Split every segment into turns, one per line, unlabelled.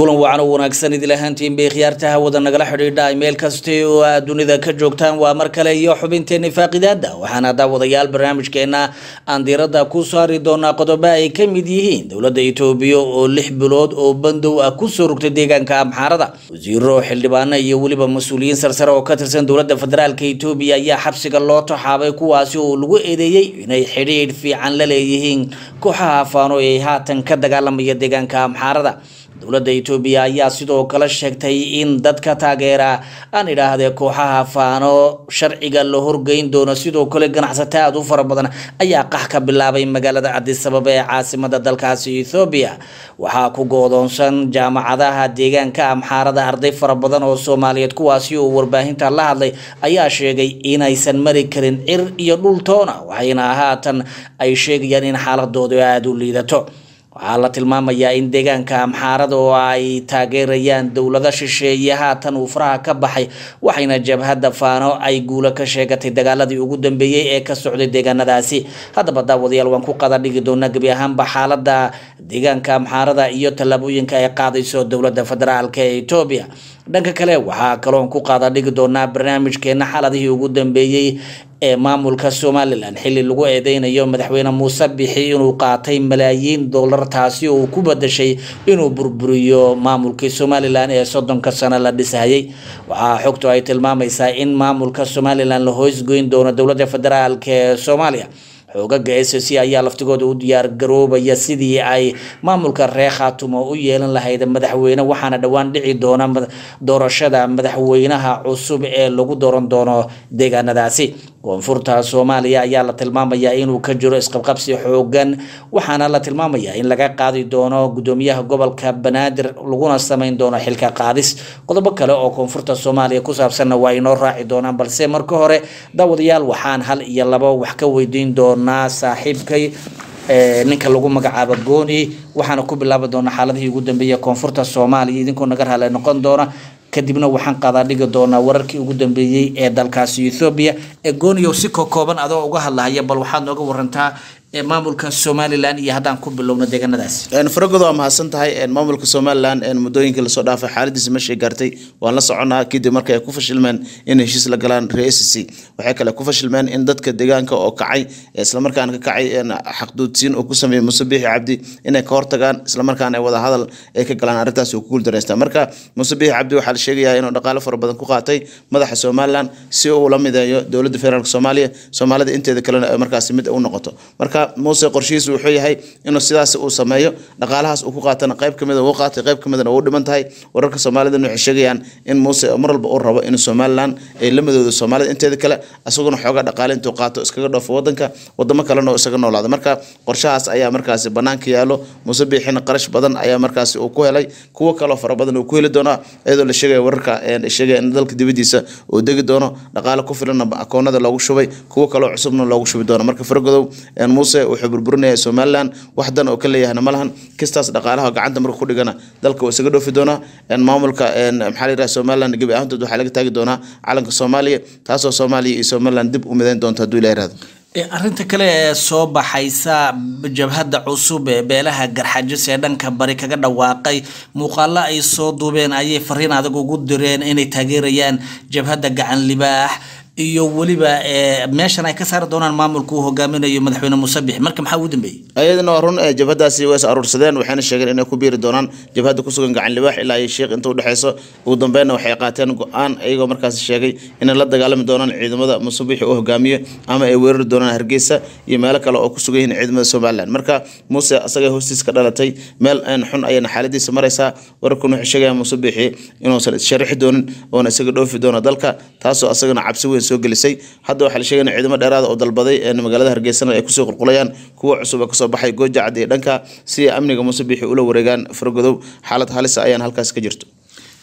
kulan wacan oo wanaagsan idil ahaantiin bay khiyaarta hawada nagala xidhiidha meel kasta oo aad dunida ka joogtaan waa mar kale iyo xubinteeni faaqidaada waxaana daawadayaal barnaamijkeena aan diiradda ku saari doonaa qodobo ay ka mid yihiin dowladda itoobiya oo lix bilood oo bandow ah kusoo rogtay deegaanka amxaarada wasiiro xildhibaano iyo weliba mas-uuliyiin sarsare oo ka tirsan dowladda federaalka itoobiya ayaa xabsiga loo taxaabay kuwaasi oo lagu eedeeyey inay xidhiidh fiican la leeyihiin kooxaha faano ee haatan ka dagaalamaya deegaanka amxaarada dowladda itoobiya ayaa sidoo kale sheegtay in dadka taageera aan idhaahdee kooxaha faano sharciga la horgeyn doono sidoo kale ganacsato aada u fara badan ayaa qax ka bilaabay magaalada cadisababa ee caasimada dalkaasi ethoobiya waxaa ku goodoonsan jaamacadaha deegaanka amxaarada arday fara badan oo soomaaliyeed kuwaasi oo warbaahinta la hadlay ayaa sheegay inaysan mari karin cir iyo dhul toona waxayna haatan ay sheegayaan in xaaladoodu aada u liidato waxaa la tilmaamayaa in deegaanka amxaarada oo ay taageerayaan dowlado shisheeye haatan uu faraha ka baxay waxayna jabhadda faano ay guulo ka sheegatay dagaaladii ugu dambeeyey ee ka socday deegaanadaasi haddaba daawadayaal waan ku qada dhigi doonaa gebi ahaanba xaalada deegaanka amxaarada iyo tallaabooyinka ay qaadayso dowladda federaalk ee etoobiya dhanka kale waxaa kaloon ku qaada dhigi doonaa barnaamijkeena xaladihii ugu dambeeyey ee maamulka somalilan xili lagu eedeynayo madaxweyne muuse bixi inuu qaatay malaayiin dollar taasi oo ku badashay inuu burburiyo maamulkii somalilan ee soddonka sano la dhisayay waxaa xogtu ay tilmaamaysaa in maamulka somalilan la hoosgoyn doono dowladda federaalk ee soomaaliya xoogaga s c ayaa laftigooda u diyaar garoobaya sidii ay maamulka reer khaatumo u yeelan lahayd madaxweyne waxaana dhowaan dhici doona doorashada madaxweynaha cusub ee lagu dooran doono deegaanadaasi koonfurta soomaaliya ayaa la tilmaamayaa inuu ka jiro isqabqabsi xoogan waxaana la tilmaamayaa in laga qaadi doono gudoomiyaha gobolka banaadir laguna sameyn doono xilka qaadis qodobo kale oo koonfurta soomaaliya ku saabsanna waa inoo raaci doonaan balse marka hore daawadayaal waxaan hal iyo labo wax ka weydiin doonaa saaxiibkay ninka lagu magacaabo gooni waxaana ku bilaabi doonaa xaaladihii ugu dambeeyay koonfurta soomaaliya idinkoo naga raale noqon doona kadibna waxaan qaadaa dhigi doonaa wararkii ugu dambeeyey ee dalkaasi ethoobiya ee gooniyow si kokooban adoo uga hadlahaya bal waxaad nooga warantaa maamulka somalilan iyo haddaan ku bilowno deegaanadaasi
faragod waa mahadsan tahay maamulka somalilan muddooyinkii lasoo dhaafay xaaladiisa meeshay gaartay waan la soconaa kadib markay ku fashilmeen in heshiis la galaan reer sc waxay kale ku fashilmeen in dadka deegaanka oo kacay islamarkaana ka kacay xaqduudsiin uu ku sameeyey muuse biixi cabdi inay ka hortagaan islamarkaana ay wada hadal ay ka galaan arrintaas uu ku guuldareystaa marka muuse biixi cabdi waxaa la sheegayaa inuu dhaqaale fara badan ku qaatay madaxa somalilan si uu la mideeyo dowladda federaalk soomaaliya soomaalida inteeda kalena markaasi mid u noqoto marka muuse qorshihiisu wuxuu yahay inuu sidaas uu sameeyo dhaqaalahaas uu ku qaatana qayb kamid uu qaatay qayb kamidna uu dhiman tahay wararka soomaalidana waxay sheegayaan in muuse mar walba uu rabo in somalilan ay la midoodo soomaalida inteeda kale isaguna xoogaa dhaqaale intuu qaato iskaga dhoofo wadanka wadamo kalena oo isaga noolaada marka qorshahaas ayaa markaasi banaanka yaalo muuse biixina qarash badan ayaa markaasi uu ku helay kuwo kaloo fara badan uu ku heli doonaa iyadoo la sheegaya wararka sheegaya in dalka dibadiisa uu degi doono dhaqaale ku filanna akoonada loogu shubay kuwo kaloo cusubna loogu shubi doono marka faragodow muuse wuxuu burburinaya somalilan wax dan oo ka leeyahna ma lahan kistaas dhaqaalaha gacanta marka ku dhigana dalka waa isaga dhoofi doonaa maamulka maxaa la yidhaha somalilan gebi ahaantood waxaa laga taagi doonaa calanka soomaaliya taasoo soomaaliya iyo somalilan dib u midayn doonta hadduu ilaha irahdo
arrinta kale ee soo baxaysa jabhadda cusub ee beelaha garxajis ee dhanka bari kaga dhawaaqay muuqaalo ay soo duubeen ayay fariin adag ugu direen inay taageerayaan jabhadda gacan libaax iyo weliba meeshan ay ka saari doonaan maamulka uu hogaaminayo madaxweyne musabix marka maxaa ugu dambeeyey
ayadana waa run jabhadaasi way is aruursadeen waxayna sheegeen inay ku biiri doonaan jabhadda kusugan gacan libaax ilaa iyo sheekh inta udhexeyso ugu dambeynna waxay qaateen go-aan iyagoo markaasi sheegay inay la dagaalami doonaan ciidamada musabixi uu hogaamiyo ama ay weerari doonaan hargeysa iyo meelo kale oo ku sugan yihiin ciidamada somalilan marka muuse asagay hoostiis ka dhalatay meel xun ayayna xaaladiisa maraysaa wararkuna waxay sheegayaan musabixi inuusan issharixi doonin oona isaga dhoofi doono dalka taasoo asagana cabsi weyn soo gelisay hadda waxaa la sheegay in ciidamo dheeraada oo dalbaday magaalada hargeysana ay kusoo qulqulayaan kuwa cusub oo kasoo baxay gooja cad iyo dhanka si amniga muuse biixi ula wareegaan faragodow xaalad halisa ayaan halkaas ka jirto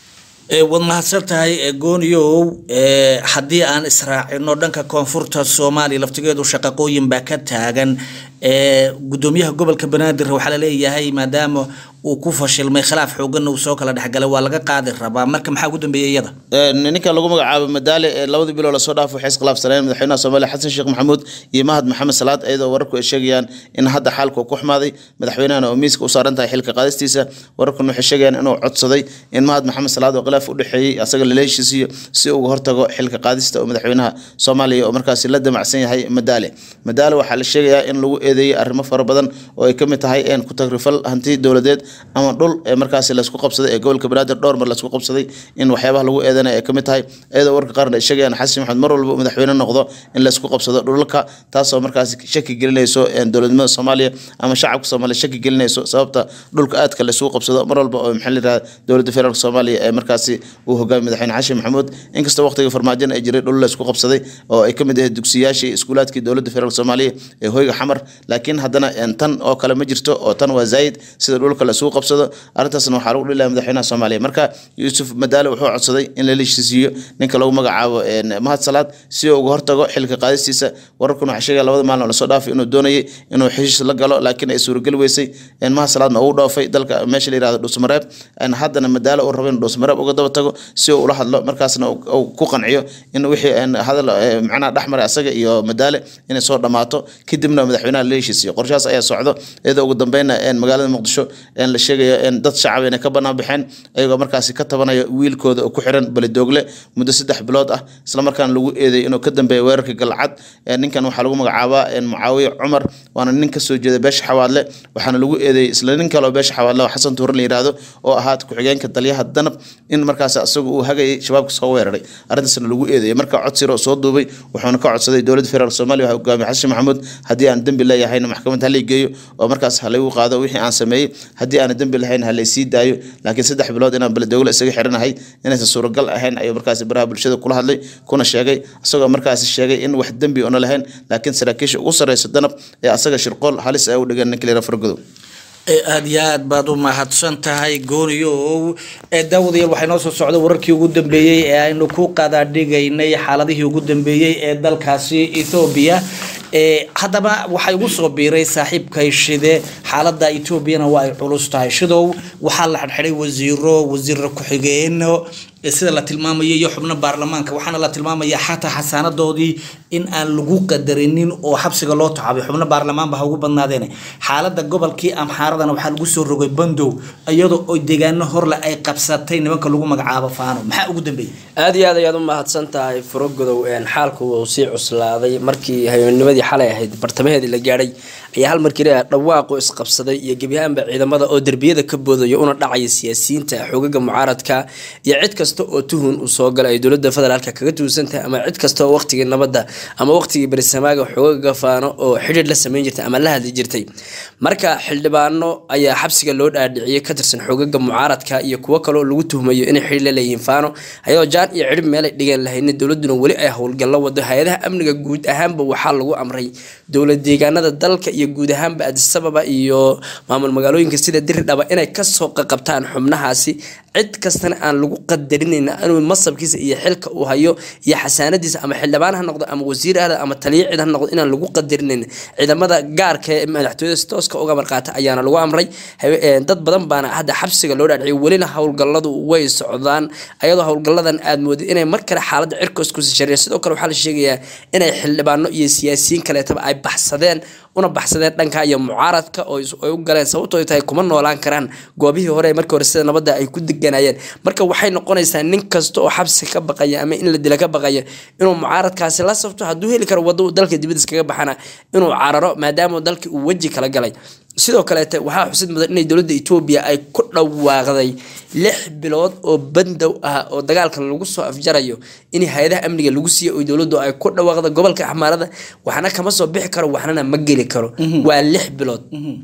Ee, waad mahadsan tahay ee, gooniyow ee, haddii aan israacino dhanka koonfurta soomaaliya laftigeedu shaqaqooyin baa ka taagan ee, gudoomiyaha gobolka banaadir waxaa laleeyahay maadaama uu ku fashilmay khilaaf xooganna uu soo kala dhexgalay waa laga qaadi rabaa marka maxaa ugu dambeeyay iyada
ninka lagu magacaabo madaale ee labadii biloo lasoo dhaafo waxay iskhilaafsaneen madaxweynaha soomaaliya xasan sheekh maxamuud iyo mahad maxamed salaad iyadoo wararku ay sheegayaan in hadda xaalku ku xumaaday madaxweynahana oo miiska u saaran tahay xilka qaadistiisa wararkuna waxay sheegayaan inuu codsaday in mahad maxamed salaad oo khilaaf u dhexeeyey asaga lala heshiisiyo si uga hortago xilka qaadista oo madaxweynaha soomaaliya oo markaasi la damacsan yahay madaale madaale waxaa la sheegayaa in lagu eedeeyey arrimo fara badan oo ay ka mid tahay een ku tagrifal hanti dowladeed ama dhul ee markaasi laysku qabsaday ee gobolka banaadir dhowr mar laysku qabsaday in waxyaabaha lagu eedanaya ay ka mid tahay iyadoo warka qaarna ay sheegayaan xasan maxamed mar walba uu madaxweyne noqdo in laysku qabsado dhulalka taasoo markaasi shaki gelinayso een dowladnimada soomaaliya ama shacabka soomaaliya shaki gelinayso sababta dhulka aadka laysku qabsado mar walba oo maxaa la yidhahda dowladda federaalk soomaaliya ee markaasi uu hogaamiy madaxweyne xasan maxamuud inkastoo waqtiga farmaajina ay jiray dhul laysku qabsaday oo ay ka mid ahayd dugsiyaashii iskuulaadkii dowladda federaalk soomaaliya ee hoyga xamar laakiin haddana een tan oo kale ma jirto oo tan waa zaayid sida dhulka laysku qabsado arrintaasna waxaa lagu dhilaya madaxweynaha soomaaliya marka yuusuf madaale wuxuu codsaday in la heshiisiiyo ninka lagu magacaabo een, mahad salaad si uu uga hortago xilka qaadistiisa wararkuna waxay sheegaya labada maalin oo lasoo dhaafay inuu doonayay inuu heshiis la galo laakiin ay suurageli weysay een, mahad salaadna uu dhoofay dalka meesha la yihahdo dhuusmareeb een, haddana madaale uu rabo inuu dhuusmareeb uga daba tago si uu ula hadlo markaasna uu uu ku qanciyo in wixii een, hadal ee, macnaha dhexmaray asaga iyo madaale inay soo dhammaato kadibna madaxweynaha la heshiisiyo qorshahaas ayaa socdo iyadoo ugu dambeynna een, magaalada muqdisho een, la sheegayo in dad shacab inay ka banaan baxeen ayagoo markaasi ka tabanaya wiilkooda oo ku xiran beledoogle muddo saddex bilood ah islamarkaana lagu eedeeyay inuu ka dambeeya weerarka galcad Ee, ninkan waxaa lagu magacaabaa een, mucaawiye cumar waana nin kasoo jeeda beesha xawaadle waxaana lagu eedeeyey isla nin kale oo beesha xawaadle oo xasan tuure la yidhaahdo oo ahaa ku-xigeenka dalyaha danab in markaas asagu uu hagayay shabaabka soo weeraray arrintaasna lagu eedeeyay marka codsiro soo duubay wuxuuna ka codsaday dowladda federaalk soomaaliya waxaa hogaamiye xasan maxamuud haddii aan dembi leeyahayna maxkamad ha geeyo oo markaas ha laygu qaado wixii aan sameeyey haddii aan dembi lahayn ha laysii daayo laakiin saddex bilood inaan beledoogle isaga xiranahay inaysan suuragal ahayn ayuu markaasi baraha bulshada kula hadlay kuna sheegay isagoo markaasi sheegay in wax dembi una lahayn laakiin saraakiisha ugu sarreysa danab ee asaga shirqool halis ay u dhigeen ninka lera fargodow
Ee, aad iyo aad baad u mahadsan tahay gooniyow ee daawadayaal waxaa inoo soo socda wararkii ugu dambeeyey ee aynu ku qadaadhigaynay xaaladihii ugu dambeeyey ee dalkaasi ethoobiya ee haddaba waxaa igu soo biiray saaxiibkay shide xaaladda etoobiyana waa ay culus tahay shidow waxaa la xidhxidhay wasiiro wasiir ku-xigeeno ee sida la tilmaamayo iyo xubno baarlamaanka waxaana la tilmaamaya xataa xasaanadoodii in aan lagu qadarinin oo xabsiga loo taxabay xubno baarlamaanba ha ugu badnaadeen xaalada gobolkii amxaaradana waxaa lagu soo rogay bandow iyadoo oo deegaano horle ay qabsatay nimanka lagu magacaabo faano maxaa ugu dambeeyey
aad iyo aad ayaad u mahadsan tahay furogodow een xaalku uu sii cuslaaday markii habeennimadii xalay ahayd bartamaheedii la gaadhay ayaa hal markii la dhawaaqu isqabsaday iyo gebi ahaanba ciidamada oo derbiyada ka boodaya una dhacaya siyaasiyiinta xoogaga mucaaradka iyo cid kasta oo tuhun uu soo galay ay dowlada federaalka kaga tuusan tahay ama cid kasta oo waqtigii nabadda ama waqtigii berisamaaga xoogaga faano oo xidhiir la sameyn jirtay ama la hadli jirtay marka xildhibaano ayaa xabsiga loo dhaadhiciyay ka tirsan xoogaga mucaaradka iyo kuwo kale oo lagu tuhmayo inay xidhiir la leeyihiin faano ayadoo jaan iyo cidhib meelay dhigeen lahaynin dowladuna weli ay howlgallo wado hay-adaha amniga guud ahaanba waxaa lagu amray dowlad deegaanada dalka iyo guud ahaanba adisababa iyo maamul magaalooyinka sida diridhaba inay kasoo qaqabtaan xubnahaasi cid kastana aan lagu qadarinayna inuu masabkiisa iyo xilka uu hayo iyo xasaanadiisa ama xildhibaan ha noqdo ama wasiir ahda ama taliya cid ha noqdo inaan lagu qadarinayn ciidamada gaarka ee madaxtooyada si tooska uga marqaata ayaana lagu amray Habe- ee, dad badan baana hadda xabsiga loo dhaadhiciyay welina howlgalladu way socdaan ayadoo howlgalladan aad moodid inay mar kale xaaladda cirkoos kusii shareeyaan sidoo kale waxaa la sheegayaa inay xildhibaano iyo siyaasiyiin kaleetaba ay baxsadeen una baxsadeen dhanka iyo mucaaradka oo is- ay u galeen sababtoo ay tahay kuma noolaan karaan goobihii hore markii hore sida nabadda ay ku deganayeen marka waxay noqonaysaa nin kasta oo xabsi ka baqaya ama in la dila ka baqaya inuu mucaaradkaasi la safto hadduu heli karo waddo uu dalka dibadiis kaga baxana inuu cararo maadaama dalkii uu weji kala galay sidoo kaleete waxaa xusid mudan inay dowladda etoobiya ay ku dhawaaqday lix bilood oo bandow ah oo dagaalkan lagu soo afjarayo in hay-adaha amniga lagu siiyo oo dowladdu ay ku dhawaaqda gobolka axmaarada waxna kama soo bixi karo waxnana ma geli karo waa lix bilood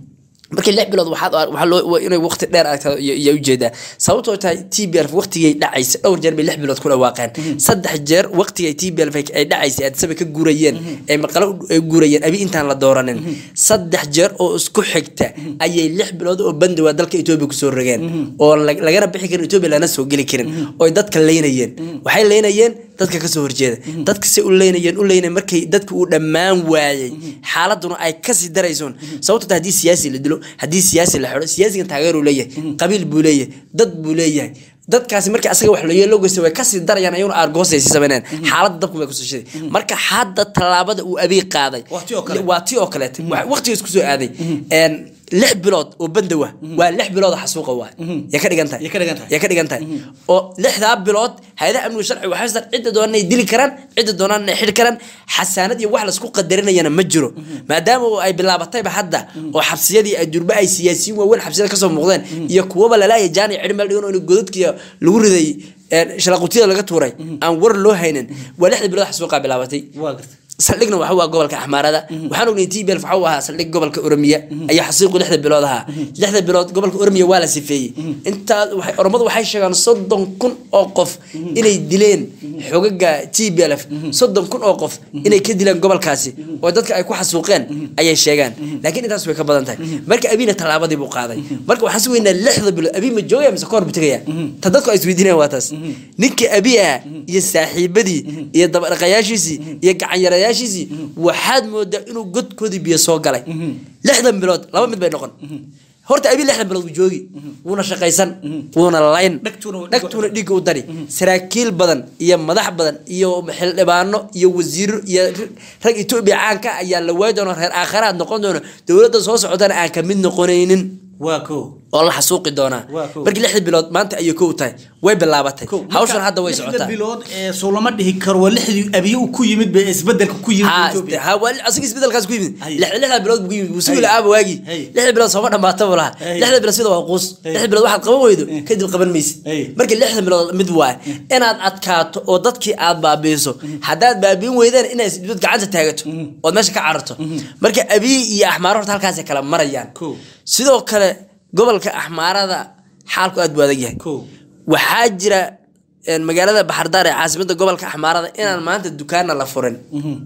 markii lix bilood waxaad waxaa loo waa inay waqti dheer aragtaa iyo ujeedaa sababtoo tahay t b l waqtigay dhacaysa dhowr jeer bay lix bilood ku dhawaaqeen saddex jeer waqtigay t b l ay dhacaysay addisaba ka guurayeen ay maqalo ay guurayeen abi intaan la dooranin saddex jeer oo isku xigta ayay lix bilood oo bandowa dalka etoobiya kusoo rogeen oo lag- lagana bixi karin etoobiya lana soo geli karin oo ay dadka leynayeen waxay leynayeen dadka kasoo horjeeda dadka se u leynayeen u leynayeen markay dadka uu dhammaan waayey xaaladuna ay kasii daraysoon sababto ta haddii siyaasi la dilo haddii siyaasi la xidho siyaasigan taageeruu leeyahay qabiil buu leeyahay dad buu leeyahay dadkaasi marka asaga wax loo geysta way kasii darayaan ayaguna aargoosay sii sameynayaan xaaladda dabku bay kusoo shiday marka hadda tallaabada uu abiy qaaday
Waa tii oo kale.
waa tii oo kaleete waqtigaas kusoo aaday Een, lix bilood oo bandowa waa lix bilood oo xasuuqa waay ya ka dhigan tahay
Ya ka dhigan tahay.
ya ka dhigan tahay oo lixdaa bilood hay-adaha amniga sharci waxay haystaan cidda doonaan inay dili karaan cidda doonaan inay xidhi karaan xasaanad iyo wax laisku qadarinayana ma jiro maadaama oo ay bilaabatayba hadda oo xabsiyadii ay durba ay siyaasiyiin waaweyn xabsiyada kasoo muuqdeen iyo kuwaba lalaaya jaani cidhi meel dhigan oo in godadkiya lagu riday een, shalaqutiyada laga tuuray aan war loo haynin waa lixda bilood xasuuqaa bilaabatay
waa gartay
saldhigna waxa waa gobolka axmaarada waxaan ognay t bel waxa uu ahaa saldhig gobolka oromiya ayaa xasiiqu lixda bilood ahaa lixda bilood gobolka oromiya waa la sifeeyey intaa waxay- oromadu waxay sheegaan soddon kun oo qof inay dileen xogaga t b l f soddon kun oo qof inay ka dileen gobolkaasi oo dadka ay ku xasuuqeen ayay sheegaan laakiin intaas way ka badan tahay marka abiina tallaabadii buu qaaday marka waxaan si weynaa lixda bilood abi ma joogaya mise kahor buu tegaya ta dadku ay isweydiinayaan waa taas ninka abi ah iyo saaxiibadii iyo dabadhaqayaashiisii iyo gacanyarayaashiisii waxaad moodaa inuu godkoodii biyo soo galay lixdan bilood laba mid bay noqon horta abi lixdan bilood wuu joogi wuuna shaqaysan wuuna layn
Dhagtuuna-
dhagtuuna dhiigga u dari saraakiil badan iyo madax badan iyo xildhibaano iyo wasiiro iyo rag etoobiya caanka ah ayaa la waayi doona reer aakharaad noqon doona dowladda soo socotana aan ka mid noqonaynin
waa ko
oo la xasuuqi doonaa
Waa kow.
markii lixda bilood maanta ayay kow tahay way bilaabatay
Ko,
hawshan
marka
hadda way
lixda
socotaa
bilood ee soo lama dhihi karo waa lixdii abiye uu ku yimid bay isbedelka ku yimid
Ha,
Ethiopia.
ha, waa asiga isbedelkaas ku yimid
Hay.
lixda lixda bilood buu ku yimid wuu sugi
Hay.
la-aaba waagii
Hay.
lixda bilood sooma dhamaata buu lahaa
Hay.
lixda bilood sida waa quus
Hay.
lixda bilood waxaad qaban weydo kadib qaban maysid
Hay.
marka lixda bilood mid waay inaad adkaato oo dadkii aad baabiiso haddaad baabiin weydaan inaad isdibad gacanta taagato ood meesha ka cararto marka abiy iyo axmaaro horta halkaasay kala marayaan
Kow.
sidoo kale gobolka axmaarada xaalku aad buu adag yahay
Kow.
waxaa jira een, magaalada baxardaar ee caasimada gobolka axmaarada inaan maanta dukaana la furin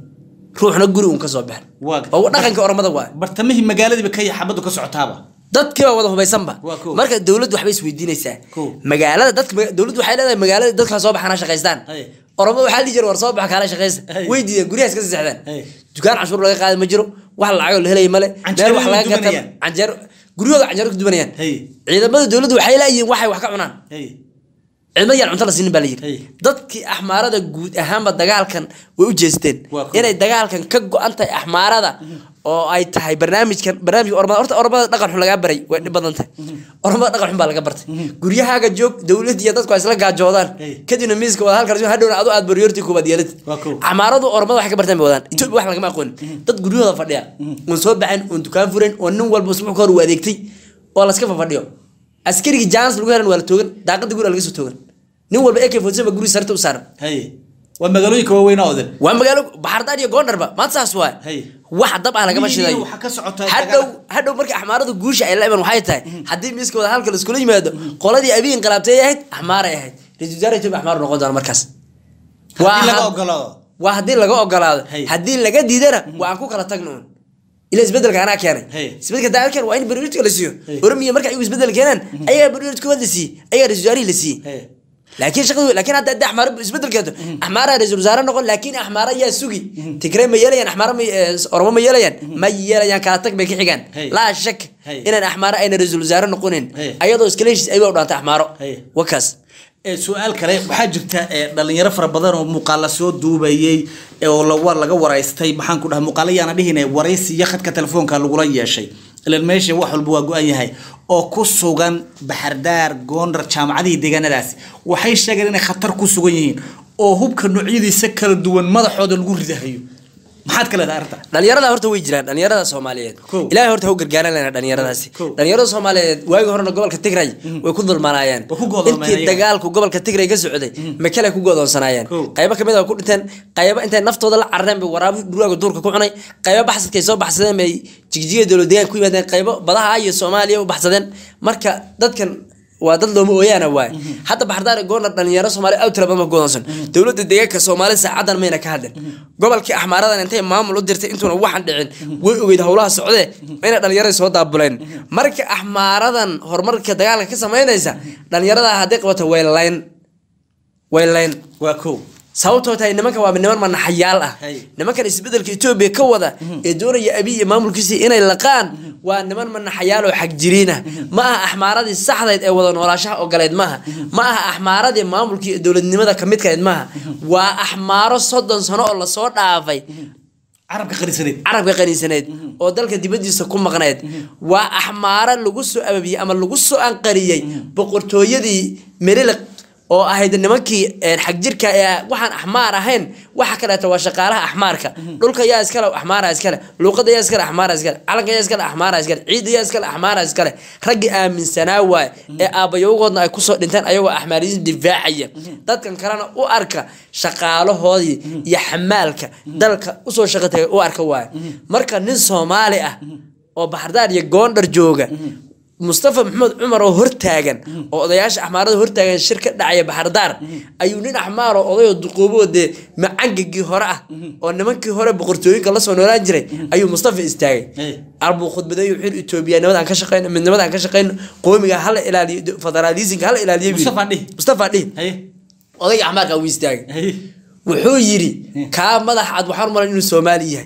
ruuxna guri uun kasoo bixin
Waa-
oo dhaqanka oromada waay
bartamihii magaaladiiba ka xabadu ka socotaaba
dadkiiba wada hubaysanba
Waa kow.
marka dowladdu waxbay isweydiinaysaa
Kow.
magaalada dadka dowladdu waxay leedahay magaalada dadka soo baxana shaqaystaan
Hay.
oromada waxaa dhihi jira war soo baxa kaala shaqaysa
Hay.
way diideen guryahaas ka seexdaan
Hay.
dukaan cashuur laga qaadi ma jiro wax lacagoo la helaya male
Canjeero
wax
way
laga gata
dubanayaan.
canjeero guryahooda canjeero ku dubanayaan
Hay.
ciidamada dowladdu waxay laayihiin waxay wax ka cunaan
Hey.
cidma yaan cunto la siinin baa la
Hey.
yidhi dadkii axmaarada guud ahaanba dagaalkan way u jeesteen
Waa cool.
inay dagaalkan ka go-an tahay axmaarada oo ay tahay barnaamijkan barnaamijka ormada horta ormada dhaqan xun lagaa baray way dhib badan tahay ormada dhaqan xun baa laga bartay guryahaaga joog dowlad iyo dadku ay isla gaajoodaan
Hey.
kadibna miiska wada halkan hadhowna adu aad baryoortii koobaad yeelad
Waa cool.
axmaaradu ormada waxay ka bartaan bay wadaan etoobiya wax lagama aqoonin dad guryahooda fadhiya oon soo baxin oon dukaan furan oo nin walba usbuuc ka hor uu adeegtay oo laska fafadhiyo askarigii jaanis lagu helan waa la toogan daaqada guriga laga soo toogan nin walba ak forty ba guriga sarta u saaran
Hey. waa magaalooyinka waaweyn oo odan
waa magaalo baxardaar iyo goondharba maanta saas waa
Hay.
wax dab ah lagama
Miyiga
shidayo
waxaa ka socota
hadhow
dagaal.
hadhow marka axmaaradu guusha ay la iman waxay tahay haddii miiska wada halka laiskula yimaado qoladii abiy inqilaabtay ahayd axmaaray ahayd ra-iisul wasaare etoobiya axmaar noqon doona markaas
haddii laga
had-
ogolaado
waa haddii laga ogolaado
Hay.
haddii laga diidana waa aan ku kala tagno un ila isbedelka anaa keenay
Hay.
isbedelka daa keen waa in barnaamijka la siiyo
Hay.
oromiya marka ayagu isbedel keenaan ayagaa barnaamij koowaad la siiyey ayagaa ra-isul wasaarihii la siiyey
Hey.
laakiin shaqadu laakiin hadda hadda axmaaro isbedel keento axmaara ra-isul wasaare noqon laakiin axmaara yaa sugi tigrey ma yeelayaan axmaara ma eh, oromo ma yeelayaan ma yeelayaan kala tag bay ka xigaan
Hey.
laa shak
Hey.
inaan axmaaro ayna ra-isul wasaare noqonin
Hey.
ayadoo iskala heshiis ayba u dhaantay axmaaro
Hey.
wakaas
Ee, su-aal kale waxaa jirta ee, dhalinyaro fara badan oo muuqaala soo duubayay ee, oo la- laga waraystay maxaan ku dhaha muuqaala yaana dhihine waraysi iyo khadka telefoonka lagula yeeshay ilan meesha wax walba waa go-an yahay oo ku sugan baxardaar goondar jaamacadihii deegaanadaasi waxay sheegeen inay khatar ku sugan yihiin oo hubka noocyadiisa kala duwan madaxooda lagu ridahayo maxaad ka leedahay arrinta
dhalinyarada horta way jiraan dhalinyarada soomaaliyeed
Kow.
ilaahay horta ha u gargaaran lena dhalinyaradaasi
Kow.
dhalinyarada soomaaliyeed waagi horena gobolka tigray way ku dulmanaayeen
Way ku go'doomeen
intii
ayaga.
dagaalku gobolka tigray ka socday makale ku go'doonsanaayeen
Kow.
qaybo kamid a ku dhinteen qaybo intay naftooda la carareen bay waraabo dhurwaaga duurka ku cunay qaybo baxsadkay soo baxsadeen bay jigjiga dowlad deegaan ku yimaadeen qaybo badaha iyo soomaaliya u baxsadeen marka dadkan waa dad looma ooyaana waay hadda baxardaar goorna dhalinyaro soomaaliya aad u tira badan ma go'doonsan dowladda deegaanka soomaalida saacadan mayna ka hadlin gobolkii axmaaradan intay maamul u dirtay intuuna waxan dhicin way ogeyd howlaha socdee mayna dhalinyarada soo daabuleen marka axmaaradan horumarka dagaalka ka samaynaysa dhalinyarada hadday qabato way layn way layn
waa kow
sababtoo tahay nimankan waa niman manaxayaal ah
Hay.
nimankan isbedelka etoobiya ka wada ee doonaya abiy iyo maamulkiisa inay laqaan waa niman manaxayaal oo xagjiriin ah ma aha axmaaradii saxdayd ee wada noolaashaha ogolayd maaha ma aha axmaaradii maamulkii iyo dowladnimada kamidkayd maaha waa axmaaro soddon sano oo lasoo dhaafay
carabka qarisaneed
carabka qaniisaneed oo dalka dibadiisa ku maqneed waa axmaaro lagu soo ababiyey ama lagu soo anqariyey boqortooyadii meliliq oo ahayd nimankii een, xagjirka ee waxaan axmaar ahayn waxa kaleeto waa shaqaalaha axmaarka dhulka yaa iskale axmaara iskale luuqada yaa iskale axmaara iskale calanka yaa iskale axmaara iskale ciidda yaa iskale axmaara iskale raggii aaminsanaa waay ee aabbayogoodna ay kusoo dhinteen ayagoo axmaariyiin difaacaya dadkan kalena u arka shaqaalahoodii iyo xamaalka dalka usoo shaqo tagay u arka waay marka nin soomaali ah oo baxardaar iyo goondhar jooga mustafa maxamed cumar oo hortaagan oo odayaasha axmaarada hortaagan shir ka dhacaya baxardaar ayuu nin axmaar oo odayoo duqooboo dee macangagii hore ah oo nimankii hore boqortooyinka lasoo noolaan jiray ayuu mustafa istaagay
Hey.
arbuu khudbadeeyu xil etoobiyanimada aan ka shaqeyno midnimada aan ka shaqeyno qoomiga hala ilaaliyo federaalisinka hala ilaaliyo buu yidhi.
Mustafa dhihi.
mustafa dhihi
haye
odayga axmaarka wuu istaagay
haye
wuxuu yidhi kaa madax cad waxaan maran inuu soomaali yahay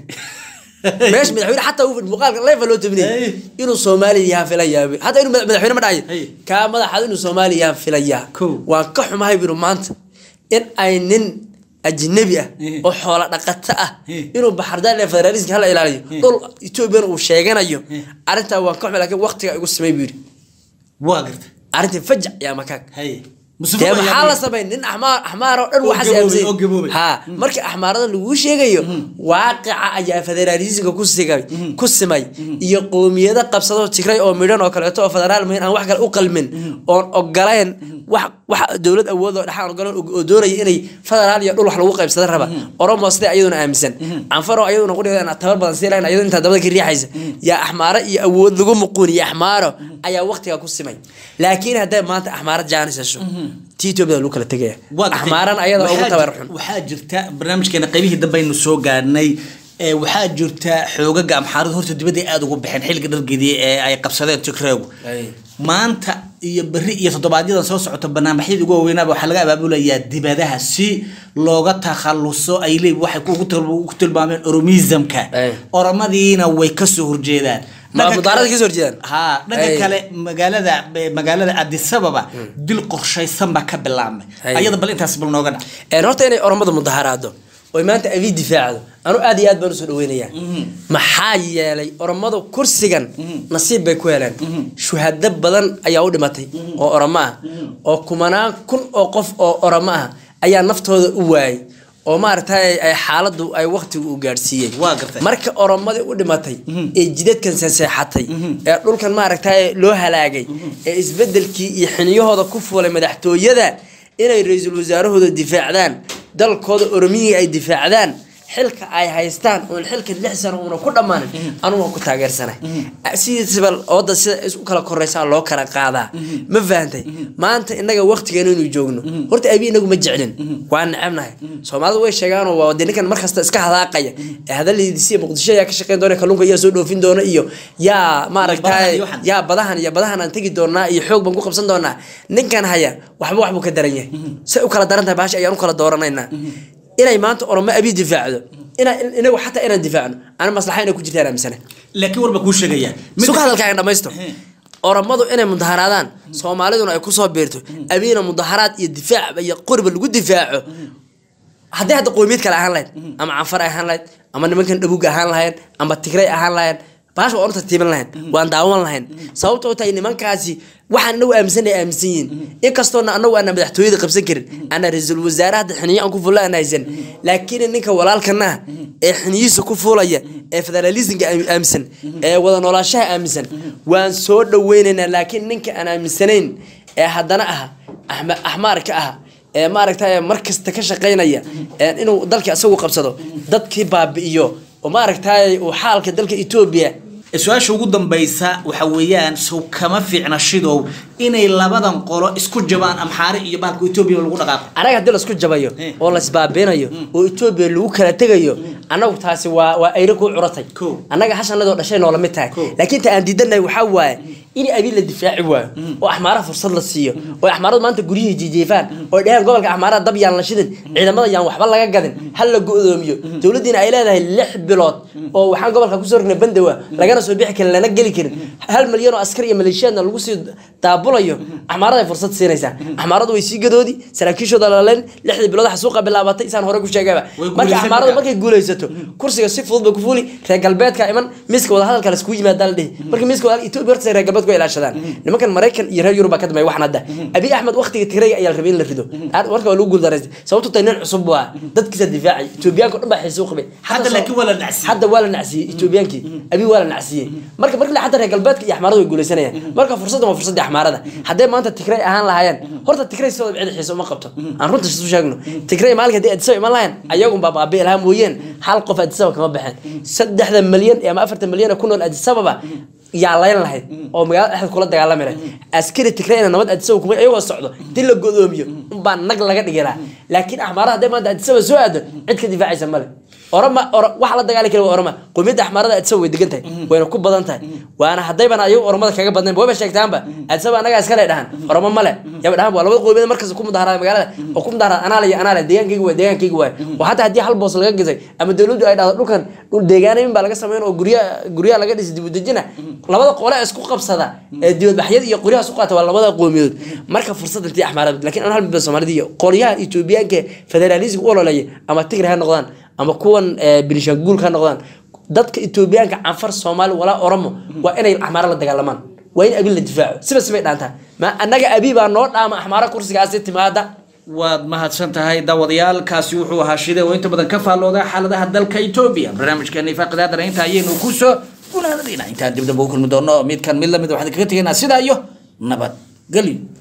meesha madaxweyne xataa uu muuqaalka leefa loo
Hey.
tabinayay inuu soomaali yahaa filayaa hataa inuu madax- madaxweyne ma dhahayo
Hey.
kaa madax cad inuu soomaali yahaa filayaa
Cool.
waan ka xumahay biru maanta in ay nin ajnabi ah
Eh.
oo xoola dhaqato ah
Eh.
inuu baxardaan ee federalismka hala ilaaliyo dhul ethoobiyan uu sheeganayo arrintaa waan ka xumay laakiin waqtiga igu samay buu yidhi
waa garta
arrintii fajac yaa makaag
haye
dee maxaa la samay nin axmaar axmaar oo dhan
Oo
waxaas
gaboobay,
aaminsan
oo gaboobay.
ha marka axmaarada laguu sheegayo waaqica ayaa federalismka ku sigay ku simay iyo qoomiyado qabsado tigray oo midhan oo kaleeto oo federaal muhiin aan wax kale u qalmin oon ogolayn wax wax dowlad awood oo dhaxaan ogolan oo doonaya inay federaal iyo dhul wax lagu qaybsada raba oromo sida ayaduna aaminsan canfaro ayaduna qudhiga tabar badan sii lahayn ayadoo intaa dabada ka riixaysa yaa axmaaro iyo awood lagu muquuniyo axmaaro ayaa waqtiga ku simay laakiin hadday maanta axmaaro jaanis hesho tii etoobiya lagu kala tegaya axmaaran ayada ugu tabar xun
waxaa jirta barnaamijkeena qaybihii dambe aynu soo gaarnay ee waxaa jirta xoogaga amxaaradu horta dibadda ay aada ugu baxeen xilliga dhargedii ee ay qabsadeen tigreegu
Ay.
maanta iyo berri iyo toddobaadyada soo socota barnaamijyada ugu waweynaaba waxaa laga abaabulayaa dibadaha si looga takhaluso ay leeyihin waxay ku til- ku tilmaameen oromismka
Ay.
oromadiina way kasoo horjeedaan
Ma
Dhanka
mudaarada
kale-
kasoo horjeedaan?
ha dhanka
Ay.
kale magaalada magaalada addis ababa dil qorshaysan baa ka bilaabmay
Ay.
ayada bal intaas bal nooga dhac
een horta inay oromada mudaharaado oy maanta abii difaacdo anu aad iyo aad baan usoo dhaweynaya maxaa yeelay oromadu kursigan nasiib bay ku heleen shuhado badan ayaa u dhimatay oo oromo ah oo kumanaan kun oo qof oo oromo ah ayaa naftooda u waayay oo maaragtay ay xaaladu ay waqtigu u gaadhsiiyey
Waa gartay.
marka oromadii u dhimatay ee jidadkan sanseexatay ee dhulkan maaragtay loo halaagay ee isbedelkii iyo xiniyahooda ku fuulay madaxtooyada inay ra-iisul wasaarahooda difaacdaan dalkooda oromiyii ay difaacdaan xilka ay haystaan oon xilka lix sano uuna ku dhammaanin anugu waan ku taageersanay sidiisaba ooda sida is u kala koraysaa loo kala qaadaa ma fahantay maanta innaga waqtigeena inuu joogno horta abi inagu ma jeclin waa necebnahay soomaalidu way sheegaanoo waa de ninkan markasta iska hadaaqaya ee hadaladiisiya muqdisho ayaa ka shaqeyn doona kalluunka yaa soo dhoofin doona iyo yaa
Badahan
maaragtay
iyo waxan.
yaa badahan iyo badahan aan tegi doonaa iyo xoog baan ku qabsan doonaa ninkan haya waxba waxbuu ka daran yahay say u kala daran tahay baasha ayaan u kala dooranaynaa inay maanta oromo abi difaacdo inaa inagu xataa inaan difaacno ana maslaxa inay ku jirtaan aaminsana
laakiin warba kuu sheegaya
suka hadalkaaga dhamaysto oromadu inay mudaharaadaan soomaaliduna ay kusoo biirto abiina mudaharaad iyo difaac iyo qoriba lagu difaaco haddii hadda qoomiyad kale ahaan lahayd ama canfar ay ahaan lahayd ama nimankan dhabuug ahaan lahayn ama tigray ahaan lahayn baasha waan u tartiiban lahayn waan daawan lahayn sababta u tahay nimankaasi waxaan anagu aaminsanay aaminsan yihiin inkastoona anagu aana madaxtooyada qabsan karin ana ra-iisul wasaare hadda xiniyo aan ku fulla aan haysan laakiin ninka walaalkana ah ee xiniyihiisa ku fuulaya ee federalismka aam- aaminsan ee wada noolaashaha aaminsan waan soo dhaweynaynaa laakiin ninka aan aaminsanayn ee haddana ah axma- axmaarka ah ee maaragtay mar kasta ka shaqaynaya ee inuu dalka isagu qabsado dadkii baabi'iyo oo maaragtay uu xaalka dalka etoobiya
su-aasha ugu dambaysa waxa weeyaan sow kama fiicna shidow inay labadan qolo isku jabaan amxaare iyo bahalka etoobiya lagu dhaqaaqo
anaga haddii laisku jabayo
Eh.
oo laisbaabinayo oo etoobiya lagu kala tegayo annagu taasi waa waa ayra kuu curatay
Kow.
annaga hashanadoo dhashay noola mid tahay
Kow.
laakiin ta aan diidanahay waxaa waaye in abiin la difaaci waayo oo axmaaraha fursad la siiyo oo axmaaradu maanta guryihii jijiifaan oo ay dhaheen gobolka axmaaraha dab yaan la shidin ciidamada yaan waxba laga gadin hal la go-doomiyo dowladdiina ay leedahay lix bilood oo waxaan gobolka kusoo rognay bandowa lagana soo bixi karin lana geli karin hal malyan oo askar iyo maleeshiyaadna lagu sii daabulayo axmaarada ay fursad siinaysaa axmaaradu way sii gadoodi saraakiishooda laleen lixdii bilood xasuuqa bilaabatay isaan hore ku sheegaba
Way
marka
guulaysan
axmaaradu
kartaa.
markay guulaysato kursiga si fudud bay ku fuuli reer galbeedka iman miiska wadahadalka la iskugu yimaada la dhihi marka miiska wadahadal etoobiya horta reer galbeedku way ilaashadaan nimankan maraykan iyo reer yurub baa ka dambeeya waxan hadda abiy axmed waqtiga tigrayga ayaa la rabay in la rido Aad- marka waa lagu guuldaraystay sababtu tahay nin cusub waa dadkiisa difaacay etoobiyaanka o dhan baa xiisuu qabay
Hadda
soo-
laakiin waa la nacsiyey.
hadda waa la nacsiyey etoobiyaankii abiy waa la nacsiyey marka marka hadda reer galbeedka iyo axmaarada way guulaysanayaan marka fursaddan waa fursaddii axmaarada hadday maanta tigray ahaan lahaayeen horta tigray sidooda cid xiisa uma qabto aan runta isu sheegno tigray maalinka haddii adisaba iman lahayn ayagunbaa baabi'i lahaa mooyeen hal qof adisaba kama baxeen saddexda malyan ama afartan malyan ee ku nool adisababa yaa layn lahayd oo magaalada dhexda kula dagaalami lahayd askari tigrayna nabad adisaba kuma iyagoo socdo dil la godoomiyo unbaa nag laga dhigi lahaa laakiin axmaarada hadday maanta adisaba soo aado cid ka difaacaysa male orama or waxa la dagaali kara waa orama qowmiyadda axmaarada adisaba way degan tahay wayna ku badan tahay waana haddayban ayagu oromada kaga badnayn wayba sheegtaanba adisaba annagaa iskale dhahan oromo male yaba dhahan waa labada qowmiyad markasta ku mudaharaada magaalada oo ku mudaharaada anaale iyo anaale deegaankayga waa deegaankayga waay oo hataa haddii hal boos laga gisay ama dowladdu ay dhahdo dhulkan dhul deegaanayn baa laga sameyn oo gurya guryaha laga dhisi dibudejina labada qole isku qabsada ee dibadbaxyada iyo qoryaha isku qaata waa labada qowmiyadood marka fursad intii axmaarada laakiin aan hal midba soomaalida iyo qolyaha etoobiyaanka federalism u ololeeya ama tigray ha noqdaan ama kuwan eh, bilishanguul ha noqdaan dadka etoobiyaanka canfar soomaali walaa oromo waa inay axmaaro la dagaalamaan waa in abiin la difaaco siba sibay dhaantaa ma annaga abi baa noo dhaama axmaaro kursigaasi timaada
waad mahadsan tahay daawadayaalkaasi wuxuu ahaa shide oo inta badan ka faallooda xaaladaha dalka etoobiya barnaamijkeena ifaaqidaadana inta ayaynu kusoo gunaanadayna intaan dib dambe u kulmi doono midkan mid lamid waxaan kaga tegaynaa sidaa iyo nabad gelyo